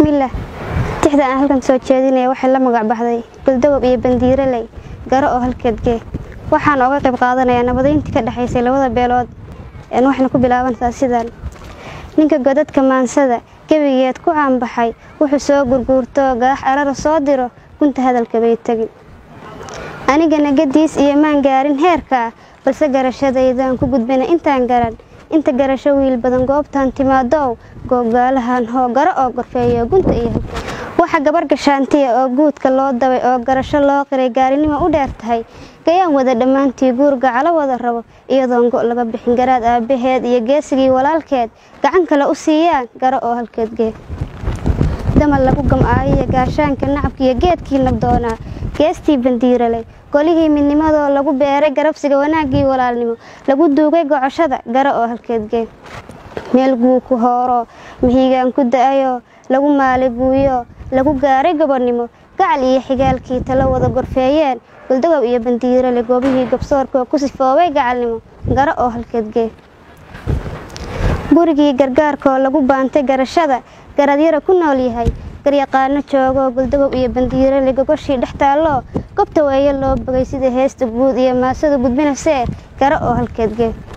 bismillaah tixda aan halkan soo jeedinaya waxay la magac baxday goldogob iyo bandiiraley garo oo halkeedgee waxaan oga qayb qaadanayaa nabadeyntii ka dhexaysay labada beelood waxayna ku bilaabantaa sidan ninka godadka maansada gebigeed ku caanbaxay wuxuu soo gurguurtoo gaax arara soo diro gunta hadalka bay tegin anigana gadiis iyo maan gaarin heerka ah balse garashadaydaan ku gudbina intaan garan inta garasho wiil badan goobtaan timaadow googaalahan hoo garo oo gorfeeyo gunta iyo waxa gabar gashaantiya oo guudka loo dabay oo garasho loo qiray gaarinimo u dheer tahay gayaan wada dhammaantii guurga calo wada rabo iyadoon go' laga bixin garaad aabbaheed iyo geesigii walaalkeed gacan kale u siiyaan garo oo halkeedgee damal lagu gam'aayiyo gaashaanka nacabkiiyo geedkii nabdoonaa geestii bandiiraley golihii midnimadoo lagu beeray garabsiga wanaaggii walaalnimo lagu duugay gocoshada garo oo halkeedgee meel guu ku hooroo mahiigaan ku da-ayoo lagu maaliguuyo lagu gaaray gobonnimo gacal iyo xigaalkii talo wada gorfeeyeen goldogob iyo bandiirale goobihii gabsoorkoo ku sifoobay gacalnimo garo oo halkeedgee gurigii gargaarkoo lagu baantay garashada garadyara ku nool yahay garyaqaano joogoo goldogob iyo bandiirale gogoshii dhex taalloo gobta weeye loo bogay sida heesta guud iyo maasada gudbinasee garo oo halkeedgee